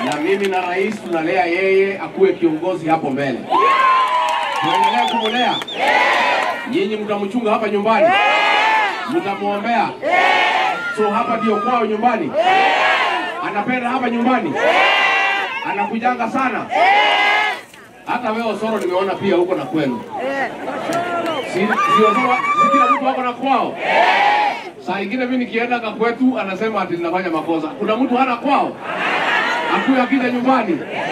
na mimi na rais tunalea yeye akuwe kiongozi hapo mbele. Tuendelee kumlea. Nyinyi mtamchunga hapa nyumbani, mtamwombea. So hapa ndio kwao nyumbani, anapenda hapa nyumbani, anakujanga sana. Hata wewe Osoro nimeona pia huko na kwenu, si, si Osoro, si kila mtu wako na kwao. Saa ingine mimi nikienda kakwetu anasema ati ninafanya makosa. Kuna mtu hana kwao, akuye akija nyumbani